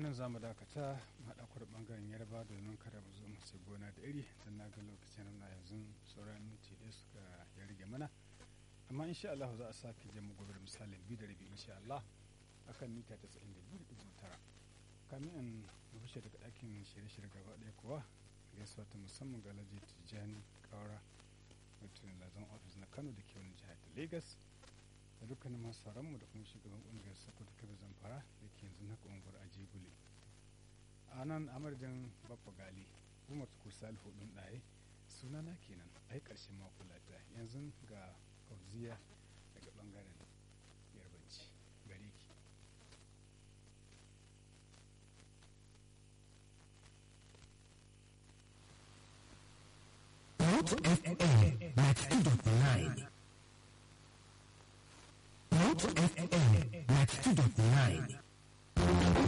nan za mu dakata haɗa ku da ɓangaren yarba domin kada mu zo mu sai gona da iri don na ga lokacin na yanzu sauran minti ɗaya suka ya rage mana amma insha Allah za a sake je mu gobe da misalin biyu da rabi insha Allah akan mita tasa'in da biyu da tara kamin in rufe daga ɗakin shirye-shirye gaba ɗaya kuwa gaisuwa ta musamman ga Alhaji Tijjani Kaura mutum lazan ofis na Kano da ke wani jihar ta Lagos da dukkanin masu mu da kuma shugaban ƙungiyar Sokoto Kabe Zamfara da ke yanzu na ƙungiyar Ajegule. A nan amarjan Baffa Gali, Umar Tukur Salihu ɗin ɗaye sunana kenan ai ƙarshen mako lafiya yanzu ga Fauziya daga ɓangaren Yarbanci gare ki. Root FM 92.9 Root FM 92.9